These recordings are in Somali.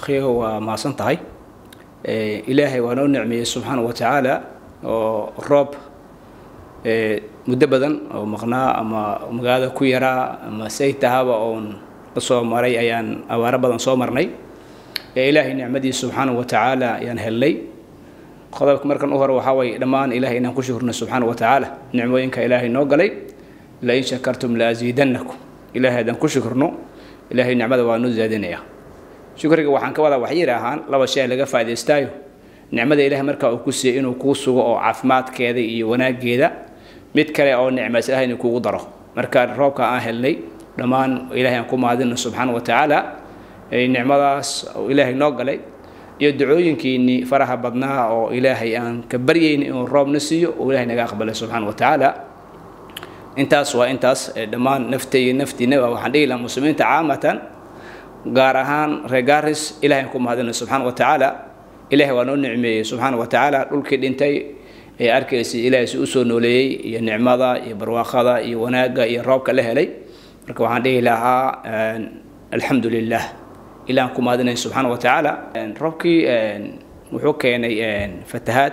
akhiyo waa mahadsan tahay ilaahay waa noo nicmeeyey subxaana wa tacaala oo roob muddo badan oo maqnaa ama magaalada ku yaraa ama say tahaba oon la soo maray ayaan abaaro badan soo marnay ilaahay nicmadiisa subxaana wa tacaala ayaan helnay qodobka markan u hore waxaa waye dhammaan ilahay inaan ku shukrino subxaana wa tacaala nicmooyinka ilaahay noo galay lain shakartum laasiidannakum ilahay haddaan ku shukrno ilaahay nicmada waa noo zaadinaya shukriga waxaan ka wadaa waxyir ahaan laba shay laga faa'idaystaayo nicmada ilaahay markaa uu ku siiyey inuu kuu sugo oo caafimaadkeeda iyo wanaageeda mid kale oo nicmays ilahay inuu kugu daro marka roobka aan helnay dhammaan ilahay aan ku mahadino subxaana wa tacaala nicmadaas ilaahay noo galay iyo dacooyinkiinii faraha badnaa oo ilaahay aan ka baryayni inuu roobna siiyo oo ilahay naga aqbalay subxaana wa tacaala intaas waa intaas dhammaan nafta iyo naftiinaba waxaan dhihi lahaa muslimiinta caamatan gaar ahaan reer gaaris ilahay aan ku mahadino subxaana wa tacaala ilahay waa noo nicmeeyey subxaana wa tacaala dhulkii dhintay ee arkaysay ilaahay si usoo nooleeyey iyo nicmada iyo barwaaqada iyo wanaagga iyo roobka la helay marka waxaan dhihi lahaa alxamdu lilah ilaan ku mahadinay subxaana wa tacaala roobkii wuxuu keenay fatahaad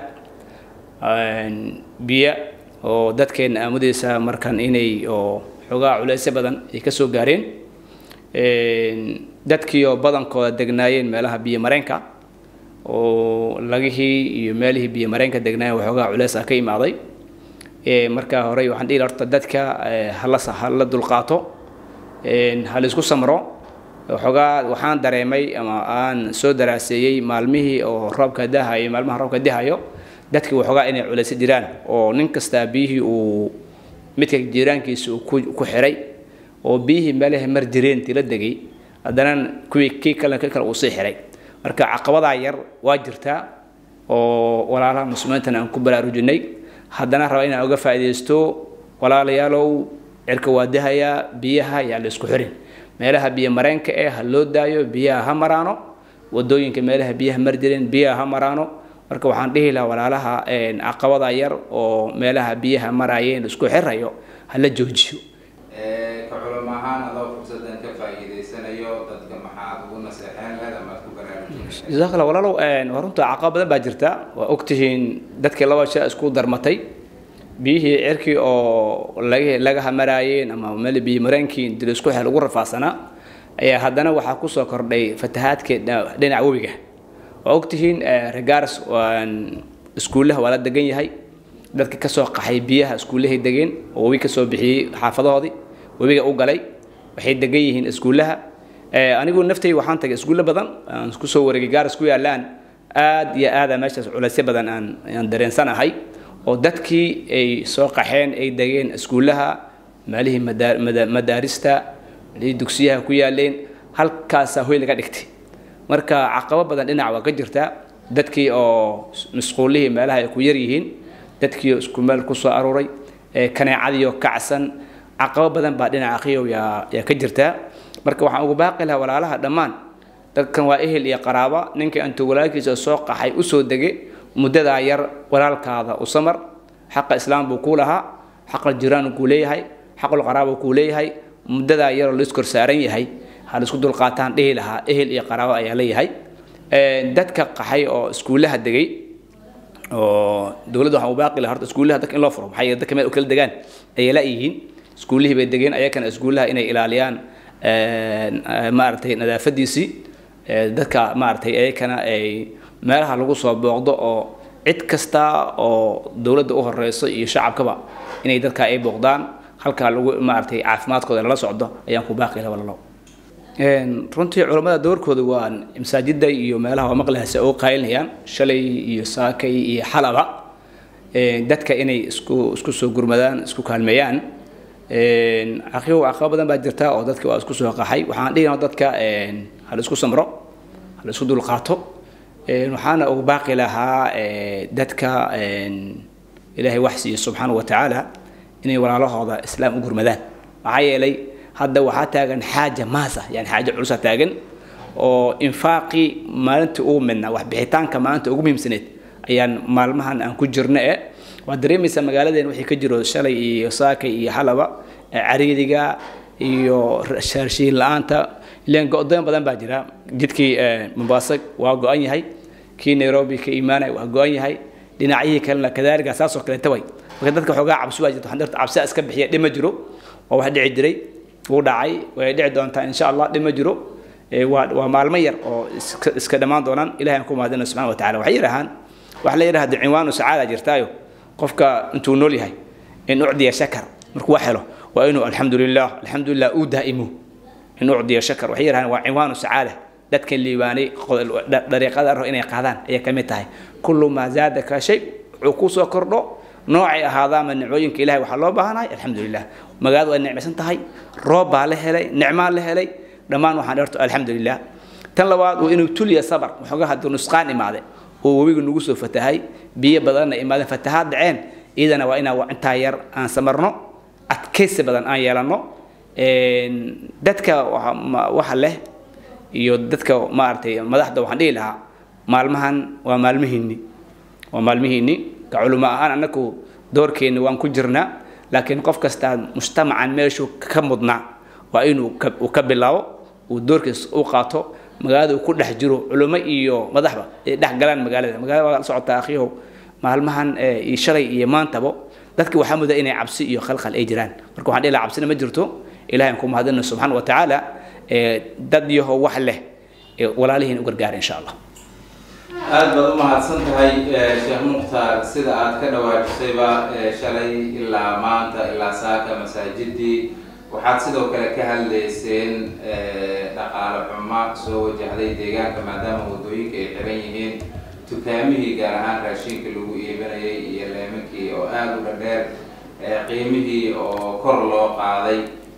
biyo oo dadkeena aamudeysa markan inay oo xoogaa culeysyo badan ay ka soo gaareen dadkii oo badankooda degnaayeen meelaha biyo mareenka oo lagihii iyo meelihii biyo mareenka degnaayeen waxoogaa culeys ah ka imaaday markaa horey waxaan dhihi horta dadka hala hala dulqaato ha la isku samro waxoogaa waxaan dareemay ama aan soo daraaseeyey maalmihii oo roobka dahayo maalmaha roobka dahayo dadkii waxoogaa inay culayso jiraan oo nin kastaa biyihii uu midka jiiraankiisa uu ku xiray oo biyihii meelaha mar jireen tila degay haddana kuwii kii kale kii kale uu sii xiray marka caqabadaa yar waa jirtaa oo walaalaha muslimiintana aan ku baraarujinay haddana raba inaan uga faa'iidaysto walaalayaalow cirka waa dahayaa biyaha yaa la isku xirin meelaha biyo mareenka ee ha loo daayo biyaha ha maraano wadooyinka meelaha biyaha mar jireen biyaha ha maraano marka waxaan dhihi lahaa walaalaha caqabada yar oo meelaha biyaha maraayeen isku xirayo ha la joojiyo ka culamo ahaan adoo fursadan ka faa'iidaysanayo dadka maxaad ugu naseexeen leed ama aad ku baraarujinaysaa jazaak allah walaalow waa runta caqabad badan baa jirta waa ogtihiin dadkii laba shay isku darmatay biyihii cirkii oo laga lagaha maraayeen ama meel biyo mareenkii dil isku xel ugu rafaasanaa ayaa haddana waxaa kusoo kordhay fatahaadkii dhinaca webiga waa ogtihiin regaars iskuullaha waa la degan yahay dadka kasoo qaxay biyaha iskuullahay degeen oo webi kasoo bixiyey xaafadahoodii webiga u galay waxay degan yihiin iskuullaha anigu naftay waxaan tagay iskuulle badan aan kusoo wareegay gaaris ku yaalaan aad iyo aada meeshaas culaysyo badan aan aan dareensanahay oo dadkii ay soo qaxeen ay degeen iskuullaha meelihii madaarista meelihii dugsiyaha ku yaaleen halkaasaa hoy laga dhigtay marka caqabo badan dhinac waa ka jirta dadkii oo masquullihii meelaha ay ku yar yihiin dadkii oo isku meel ku soo aruuray kaneecadiioo kacsan caqabo badan baa dhinaca akhiyow yaa yaa ka jirta marka waxaan ugu baaqi lahaa walaalaha dhammaan dadkan waa ehel iyo qaraaba ninkii intuu walaalkiisa soo qaxay usoo dege muddadaa yar walaalkaada u samar xaqa islaam buu kuu lahaa xaqa jiraan kuu leeyahay xaqul qaraaba kuu leeyahay muddadaa yaroo la iskor saaran yahay ha la isku dulqaataan dhihi lahaa ehel iyo qaraabo ayaa leeyahay dadka qaxay oo iskuullaha degay oo dowladda waxaan u baaqi lahaa horta iskuullaha dadka in loo furo maxaa yeele dadka meel u kala degaan ayay la-yihiin iskuullihii bay degeen ayakana iskuullaha inay ilaaliyaan maaragtay nadaafadiisii dadka maaragtay ayakana ay meelaha lagu soo booqdo oo cid kasta oo dowladda u horeyso iyo shacabkaba inay dadka ay booqdaan halkaa lagu maaragtay caafimaadkooda lala socdo ayaan ku baaqi lahaa walalo runtii culammada doorkooda waa masaajida iyo meelaha waa maqlahaase oo qaylinayaan shalay iyo saakay iyo xalaba dadka inay isku isku soo gurmadaan isku kaalmeeyaan caqibo caqabo badan baa jirta oo dadka waa isku soo qaxay waxaan dhihi dadka hala isku samro hala isku dulqaato waxaana ugu baaqi lahaa dadka ilaahay wax siiye subxaana wa tacaala inay walaalahooda islaam u gurmadaan maxaa yeelay hadda waxaa taagan xaaja maasa yani xaaja culusa taagan oo infaaqii maalintii ugu midnaa waxbixitaanka maalinta ugu muhiimsaneed ayaan maalmahan aan ku jirno e waad dareemaysaa magaaladeen wixii ka jiro shalay iyo saakay iyo xalaba cariiriga iyo shaarshiin la-aanta ilaan go-doon badan baa jira jidkii mombasa waa go-an yahay kii nairobi ka imaanaya waa go-an yahay dhinacyihii kalena kadaalika saasoo kaleeta way marka dadka xoogaa cabsi waa jirta waxaan dirta cabsidaa iska bixiya dhima jiro waa wax dhici jiray wuu dhacay way dhici doontaa insha allah dhima jiro waa waa maalmo yar oo iska iska dhammaan doonaan ilahay aan ku mahadina subxana wa tacala waxay yidhahaan waxa la yidhahda cinwaanu sacaada jirtaayo qofka intuu nool yahay in ucdiya shakar markuu wax helo waa inuu alxamdu lilah alxamdu lilah uu daa'imo in ucdiya shakar waxay yidhahaan waa cinwaanu sacaada dadkan liibaanay dariiqada rabo inay qaadaan ayay ka mid tahay kullu maa zaadaka shay wuxuu kusoo kordho noocay ahaadaama nicmooyinka ilahay waxaa loo baahanahay alxamdu lilah magaaladu ay nicmaysan tahay roob baa la helay nicmaa la helay dhammaan waxaan dherto alxamdu lilah tan labaad waa inuu tuliya sabar waxoogaa hadduu nusqaan imaade oo webiga nagu soo fatahay biyo badanna imaadeen fatahaad dhaceen iyadana waa inaa intaa yar aan samarno adkaysi badan aan yeelanno dadka waxa leh iyo dadka maaragtay madaxda waxaan dhihi lahaa maalmahan waa maalmihiinni waa maalmihiinni ka culimo ahaan annagu doorkeenni waan ku jirnaa laakiin qof kastaa mujtamacan meeshuu ka mudnaa waa inuu uu ka bilaabo uu doorkiis u qaato magaalada uu ku dhex jiro culimo iyo madaxba ay dhex galaan magaalada magaalada waa la socotaa akhiyow maalmahan iyo shalay iyo maantabo dadki waxaa muda inay cabsi iyo khalkhal ay jiraan marka waxaan dhihi lahaa cabsina ma jirto ilahay aan ku mahadina subxaana wa tacaala dad yaho wax leh walaalihiin u gargaara insha allah aada baad u mahadsan tahay sheekh mukhtaar sida aad ka dhawaajisayba shalay ilaa maanta ilaa saaka masaajidii waxaad sidoo kale ka hadlayseen dhaqaale xumo soo wajahday deegaanka maadaama waddooyinka ay xiran yihiin dukaamihii gaar ahaan raashinka lagu iibinayay iyo leeminkii oo aada u dhadheer qiimihii oo kor loo qaaday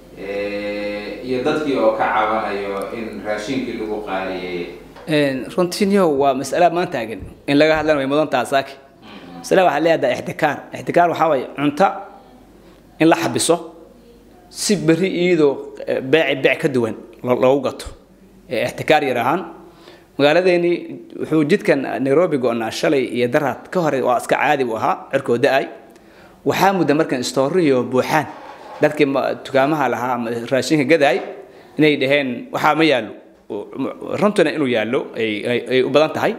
iyo dadkii oo ka cabanayo in raashinkii lagu qaaliyeeyey runtiinyo waa masala maan taagan in laga hadlana way mudan taha saaki masala waxaa leedahay ixtikaar ixtikaar waxaa waaye cunto in la xabiso si berri iyadoo beeci beec ka duwan loogu gato ixtikaar yar ahaan magaaladeeni wuxuu jidkan nairobi go-naa shalay iyo daraad ka hore waa iska caadi u ahaa cirkoo da-ay waxaa mudda markan istooriyo buuxaan dadkii dukaamaha lahaa ama raashinka gadaay inay dhaheen waxaa ma yaallo runtuna inuu yaallo ay u badan tahay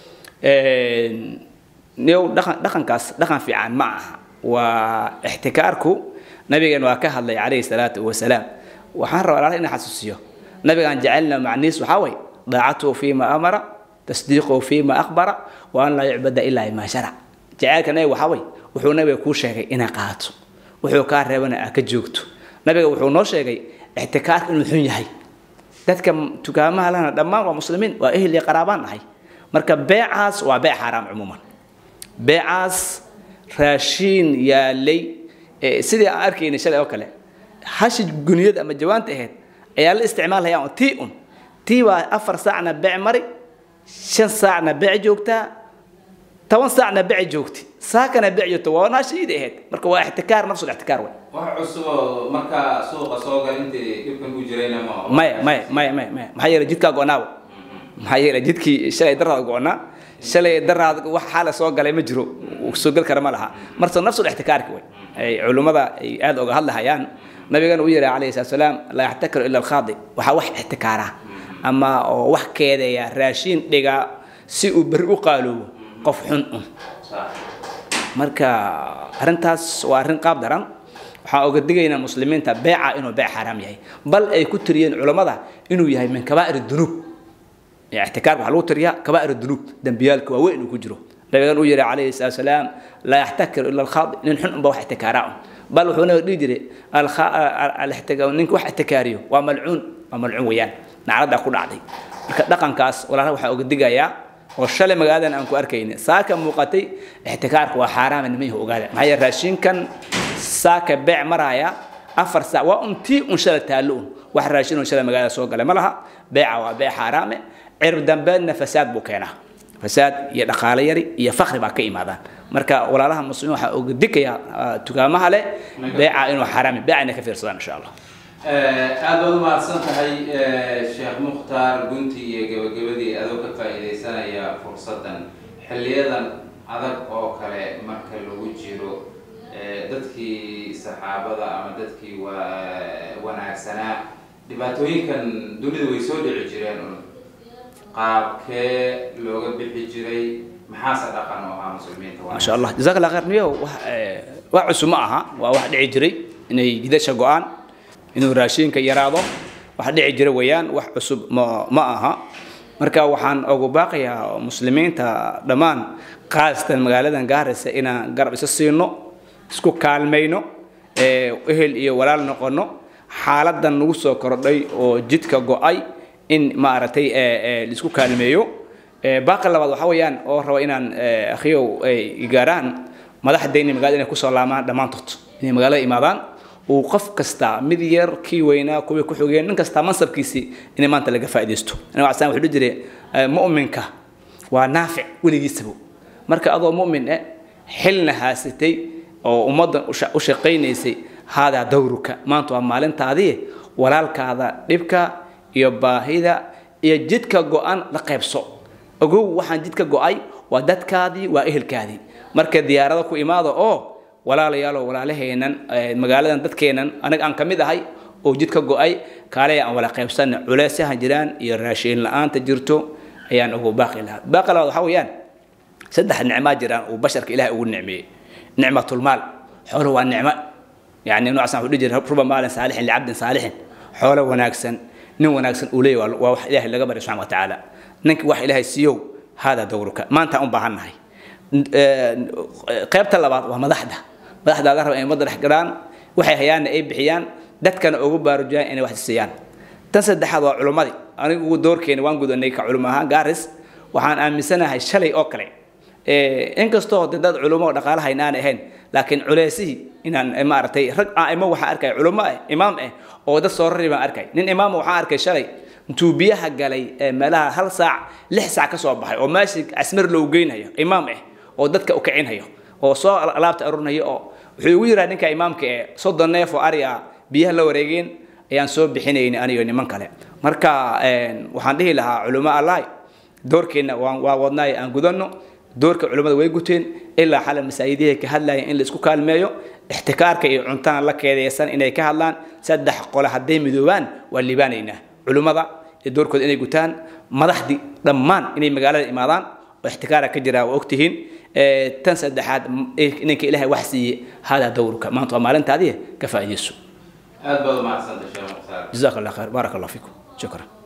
new dhaqan dhaqankaas dhaqan fiican ma aha waa ixtikaarku nabigan waa ka hadlay calayhi salaatu wasalaam waxaan rabaa alaala inaan xasuusiyo nabigaan jecelna macniis waxaa way daacatuhu fiima amara tasdiiquhu fiima akhbara wa an laa yucbada ilaa ma sharac jaceylka nabiga waxaa way wuxuu nabiga kuu sheegay inaa qaato wuxuu kaa reebana aa ka joogto nabiga wuxuu noo sheegay ixtikaarka inuu xun yahay dadka dukaamaha lana dhammaan waa muslimiin waa ehel iyo qaraabaan nahay marka beecaas waa beec xaaraam cumuuman beecaas raashiin yaalay sidii aan arkaynay shalay oo kale hashi guniyada ama jawaanta ahayd ayaa la isticmaalaya oo tii un tii waa afar saacna beec mari shan saacna beec joogtaa toban saacna beec joogti saakana beec joogta waa naashiidi ahayd marka waa ixtikaar nafsul ixtikaar wey wax cusub oo markaa suuqa soo gal intii dhibkan ku jirayna ma maya maya maya maya maya maxaa yeelay jidkaa go-naaba maxaa yeelay jidkii shalay daraad go-naa shalay daraad wax xaala soo galay ma jiro soo gal kara ma laha marse nafsul ixtikaarka wey ay culummada ay aada oga hadlahayaan nabigana u yihi calayhi salatu salaam laa yaxtakiru ila alkhaadi waxaa wax ixtikaara ama oo wax keedeeya raashiin dhiga si uu berri u qaaloobo qof xun un marka arrintaas waa arrin qaab daran waxaan oga digaynaa muslimiinta beeca inuu beec xaaraam yahay bal ay ku tiriyeen culammada inuu yahay min kabaa'ir dunuub ixtikaarka waxaa lagu tiriyaa kabaa'ir dunuub dembiyaalka waaweyn inuu ku jiro nabigan uu yihi calayhi salaatu salaam laa yaxtakiru ila alkhaadi nin xun unba wax ixtikaaraa un bal wuxuu nabiga dhihi jiray ninka wax ixtikaariyo waa malcuun waa malcuun weeyaan nacladaa ku dhacday marka dhaqankaas walaalaha waxaan oga digayaa oo shalay magaaladan aan ku arkayni saaka muuqatay ixtikaarka waa xaaraama nimanyaha ogaada maxaa yeele raashinkan saaka beec maraya afar saac waa un tii un shalay taallo un wax raashin un shalay magaalada soo galay ma laha beeca waa beec xaaraame cirib dambeedna fasaad buu keenaa fasaad iyo dhaqaale yari iyo fakri baa ka imaadaan marka walaalaha muslimiin waxaa oga digaya dukaamaha leh beeca inuu xaaraami beeca inay ka fiirsadaan insha allah aada baad umahadsan tahay sheekh mukhtaar gunti iyo gebagabadii adoo ka faa'iidaysanaya fursaddan xilliyadan adag oo kale marka lagu jiro dadkii saxaabada ama dadkii wa wanaagsanaa dhibaatooyinkan dunida way soo dhici jireen un qaabkee looga bixi jiray maxaase dhaqan oo ahaa muslimiinta ما شاء الله جزاك الله خير نيو wax cusub ma aha waa wax dhici jiray inay jidasha go-aan inuu raashinka yaraado wax dhici jira weeyaan wax cusub ma ma aha marka waxaan ugu baaqayaa muslimiinta dhammaan khaasatan magaaladan gaaraysa inaan garab isa siino isku kaalmayno ee ehel iyo walaal noqono xaaladan nagu soo kordhay oo jidka go-ay in maaragtay ee, ee, laisku kaalmeeyo Ee, baaqa labaad waxaa weeyaan oo raba inaan ee, akhiyow ay gaaraan madaxdayna magaalada inay kusoo laamaan dhammaantood inay magaalada imaadaan uu qof kasta mid yar kii weynaa kuwii ku xogeen nin kasta mansabkiisii inay maanta laga faa'iidaysto aniga waxaan wuxuu dhihi jiray ee, mu'minka waa naafic weligiisaba marka adoo mu'min eh xilna haasatay oo ummadda u sha- u shaqaynaysay haadaa dawruka maanta waa maalintaadii walaalkaada dhibka iyo baahida iyo jidka go-an la qaybso ogow waxaan jidka go-ay waa dadkaadii waa ehelkaadii marka diyaarada ku imaada oo walaalayaalo walaalaheenan eh, magaaladan dadkeenan anaga aan ka mid ahay oo jidka go-ay kaale aan wala qaybsana culeysyahan jiraan iyo raashiin la-aanta jirto ayaan ugu baaqi lahaa baaqi labaad waxaa weeyaan saddex nicmaa jiraan uu basharka ilaahay ugu nicmeeyey nicmatulmaal xooluhu waa nicmo يعني نوع سان ودي ربما مال صالح لعبد صالح حول وناكسن نين وناكسن أولي وواح إله اللي قبل سبحانه وتعالى نك واح إله السيو هذا دورك ما أنت أم بهنهاي قيبت اللبات ومدحدة مدحدة هذا ربما مدرح قران وحي هيان أي بحيان دت كان أوجو بارجان إني واحد السيان تنسد هذا علماء أنا أقول دور كين وان قد أني كعلماء جارس وحان أمسنا هاي شلي أكله inkastoo de dad culummo dhaqaalaha inaan ahayn laakiin culeysihii inaan maaragtay rag aimo waxaa arkay culummo ah imaam ah oo dad soo rari baan arkay nin imaam waxaa arkay shalay intuu biyaha galay ee meelaha hal saac lix saac ka soo baxay oo meesha casmar loo geynayo imaam ah oo dadka u kicinhayo oo soo alaabta arurinhayo oo wuxuu igu yiraa ninka imaamka ee soddon neef oo ari ah biyaha la wareegeen ayaan soo bixinayni aniyo niman kale marka waxaan dhihi lahaa culummo allahi doorkeenna waan waa wadnaay aan gudanno doorka culimmada way guteen ilaa xala masaajidihi ka hadlayeen in la isku kaalmeeyo ixtikaarka iyo cuntaan la keedaysan inay ka hadlaan saddex qole hadday midoobaan waa liibaanaynaa culimmada iyo doorkooda inay gutaan madaxdii dhammaan inay magaalada imaadaan oo ixtikaara ka jira waa ogtihiin tan saddexaad ninka ilaahay wax siiye haadaa dowruka maanta waa maalintaadii ka faa'iidayso aad baad u mahadsantay sheekh mukhtaar jazaak allah khayr baarak allah fiikum shukran